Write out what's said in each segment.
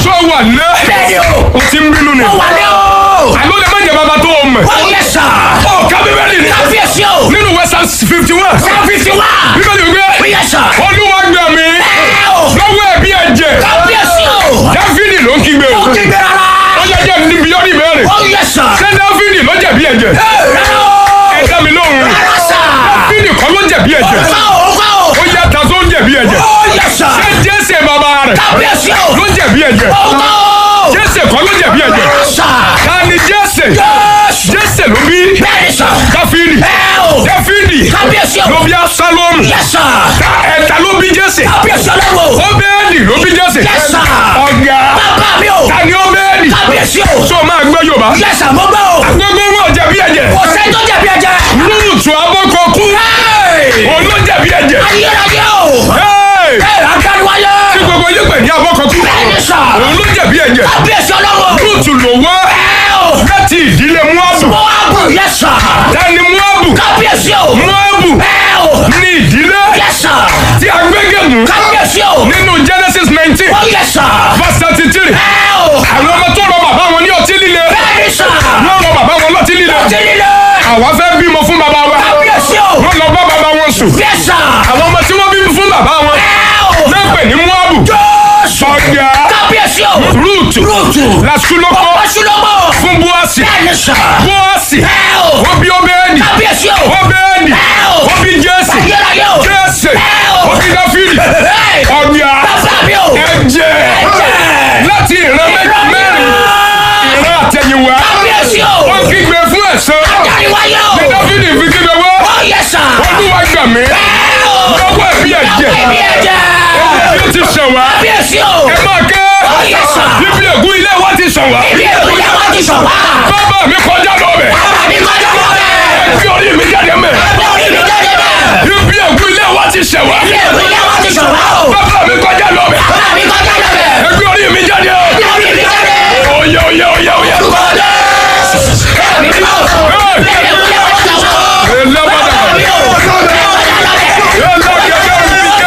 sọ wà lẹ́ bẹ́ẹ̀ni o. o ti ń bínú ni ó wà ní o. àló lè má jẹ bàbá tó o mọ̀ ó yẹ sà. ọ ká bíbélì ni kábíyèsí o. nínú western fifty one sáfìsì wá. bíbélì ó wípé yẹ sà. olúwa gbà mí ẹ o. lọ́wọ́ ẹ̀bí ẹ̀jẹ̀ kábíyèsí o. dáfídì ló ń kígbe o ó ti gbé rárá. ọjọ́ jẹ́ níbi yọ́nì mẹ́rin ó yẹ sà. ṣé dáfídì ló jẹ̀bi ẹ̀jẹ̀ ẹ rárá o. ẹ dá mi lóhùn rárá sà. dáfídì kọ́ ló jẹ̀bi ẹ̀jẹ̀ ó kọ́ o. ó kọ́ o. ó yẹ ta tó ń jẹ̀bi ẹ̀jẹ̀ ó yẹ sà. ṣé jésè bàbá rẹ̀ kábíyèsí o. ló jẹ̀bi ẹ̀jẹ̀ ó kọ́ o. jésè kọ́ ló jẹ̀bi ẹ̀jẹ̀ rárá sà. ta ni jésè Jésù. jésè ló bí bẹ́ẹ̀ni sà. dáfídì ẹ o. dáfídì kábíyèsí o. ló bí asálọ́mù yẹ sà. ta ẹ̀ta ló bí jésè kábíyèsí ọlọ́run o. óbẹ́ẹ̀lì ló bí jésè Yes, sir. ọ̀gá bàbá mi o. ta ni óbẹ́ẹ̀lì kábíyèsí o. tó máa gbọ́ yorùbá yẹ sà mo gbọ́ o. gbogbo wọn jẹ̀bi ẹ̀jẹ̀ kò sẹ́ni tó jẹ̀bi ẹ̀jẹ̀. lúùtù abọ́kọ̀kú òun ló jẹ̀bi ẹ̀jẹ̀ ayérayé o. Hey! ẹ agbáríwáyé. tí gbogbo yín pè ní abọ́kọ̀kú bẹ́ẹ̀ni sà. òun ló jẹ̀bi ẹ̀jẹ̀ kábíyèsí ọlọ́run o. lúùtù ló wá ẹ o. láti ìdílé muabu mo wá bù yẹ sà. tani muabu kábíyèsí o. muabu ẹ o. ní ìdílé yẹ sà. tí a gbégémù kábíyèsí o. nínú genesis nineteen ó yẹ sà. verse thirty three ẹ o. àwọn ọmọ tó rọ bàbá wọn ní ọtí líle bẹ́ẹ̀ni sà. wọ́n rọ bàbá wọn lọ́tí líle ó ti nílé. àwa fẹ́ bímọ fún bàbá wa kábíyèsí o. wọ́n lọ bá bàbá wọn sùn yẹ sà. àwọn ọmọ tí wọ́n bí fún bàbá wọn ẹ o. náà pè ní muabu Jésù. ọ̀gá kábíyèsí o. rúùtù rúùtù. làṣúlọ́kọ́ ọ̀pọ̀ ṣùlọ́mọ̀. fún búọ́sì bẹ́ẹ̀ni sà. búọ́sì ẹ o. wọ́n bí ọbẹ̀ẹ́nì kábíyèsí o. ọbẹ̀ẹ́nì ẹ o. wọ́n bí jésì ayérayé o. jésì ẹ o. wọ́n bí dáfídì Hey! ọ̀gá bàbá mi o. ẹ̀jẹ̀ Ẹ̀jẹ̀. láti ìran mẹ́- mẹ́rin ìran àtẹ̀yìnwá kábíyèsí o. wọ́n kígbe fún ẹ̀san ayérayé o. ní dáfídì fi kígbe wá ó yẹ sà. olúwa gbà mí ẹ o. lọ́wọ́ ẹ̀bí ẹ̀jẹ̀ ẹbí ẹ̀jẹ̀. ẹ̀jẹ̀ tí ó ti sàn wá kábíyèsí o. ẹ máa ké ó yẹ sà. bíbí ègún ilé wa ti sàn wá ibi èkó yẹ wá ti sọ̀ wá. bàbá mi kọjá lọ bẹ̀ bàbá mi kọjá lọ bẹ́ẹ̀. ẹgbẹ́ orí mi jáde mẹ́ ẹgbẹ́ orí mi jáde bẹ́ẹ̀. bíbí ègún ilé wa ti sàn wá ibi èkó yẹ wá ti sọ̀ wá o. bàbá mi kọjá lọ bẹ̀ bàbá mi kọjá lọ bẹ́ẹ̀. ẹgbẹ́ orí mi jáde ẹgbẹ́ orí mi jáde. oyè oyè oyè oyè. orúkọ Jésù. ẹ̀mí mi o. ibi èkó yẹ wá ti sọ̀ wá o. Elabada. bàbá mi o. kọjá lọ bẹ́ẹ̀. Elagede Rubika.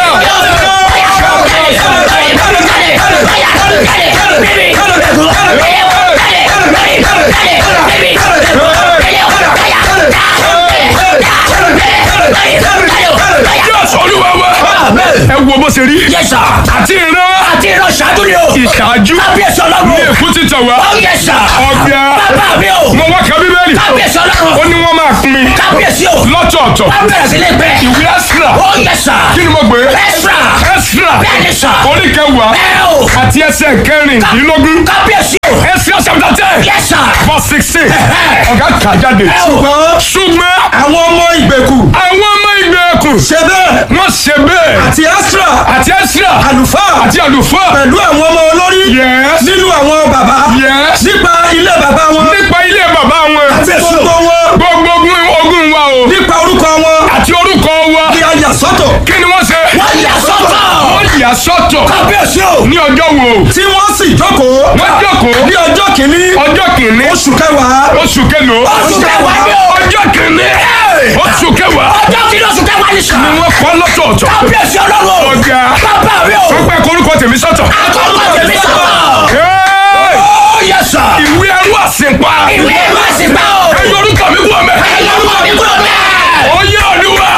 Yes, Olúwa wa. ẹ wo bó ṣe rí Yẹ́sà, àti ìran àti ìran ṣáájú ni o. ìṣáájú Kábíyèsí ní ọlọ́run. èkó ti tàn wá Ó yẹ́sà. ọ̀gá Bàbá mi o. mo wá ka bíbélì Kábíyèsí ó ọlọ́run. ní wọ́n máa pín Kábíyèsí o. lọ́tọ̀ọ̀tọ̀ Wọ́n bẹ̀rẹ̀ sí ní pẹ́. ìwé Ẹ́sírà Ó yẹ́sà. kí ni mo gbé Ẹ́sírà. Ẹ́sírà Bẹ́ẹ̀ni sà. orí kẹwàá Ẹ o. àti ẹsẹ̀ kẹrìndínlógún Kábíyèsí o. Ẹ́sírà chapter ten Yẹ́sà. verse sixteen Ẹ̀hẹ́. ọ̀gá kà jáde Ẹ o. ṣùgbọ́n àwọn ọmọ ìgbèkù àwọn ọmọ ìgbèkùn ṣe bẹ́ẹ̀ wọ́n ṣe bẹ́ẹ̀ àti astra àti Ẹ́sírà àlùfáà àti àlùfáà pẹ̀lú àwọn ọmọ olórí Yes. nínú àwọn bàbá Yes. nípa ilé bàbá wọn nípa ilé bàbá wọn àti gbogbo wọn gbogbo ogun ogun wa o nípa orúkọ wọn àti orúkọ wa ni a yà sọ́tọ̀ kí ni wọ́n ṣe Wọ́n yà sọ́tọ̀. wọ́n yà sọ́tọ̀ kábíyèsí o ní ọjọ́ wo tí wọ́n sì jókòó wọ́n jókòó ní ọjọ́ kìíní ọjọ́ kìíní oṣù kẹwàá oṣù kẹlòó Oṣù kẹwàá ni o. ọjọ́ kìíní oṣù kẹwàá Ọjọ́ kìíní oṣù kẹwàá ni sà. ni wọ́n kọ́ lọ́tọ̀ọ̀tọ̀ Kábíyèsí ọlọ́run. ọ̀gá Bàbá mi o. wọ́n pẹ́ korúkọ tèmi sọ́tọ̀ Àkọ́kọ́ tèmi sọ̀rọ̀. Hey! Ó yẹ́sà. ìwé ẹrú àsìnpa Ìwé ìwé àsìgbà o. ẹ̀yọ orúkọ mi kú ọmọ Ẹ̀yọ́ orúkọ mi kúrò bẹ́ẹ̀. oyè olúwa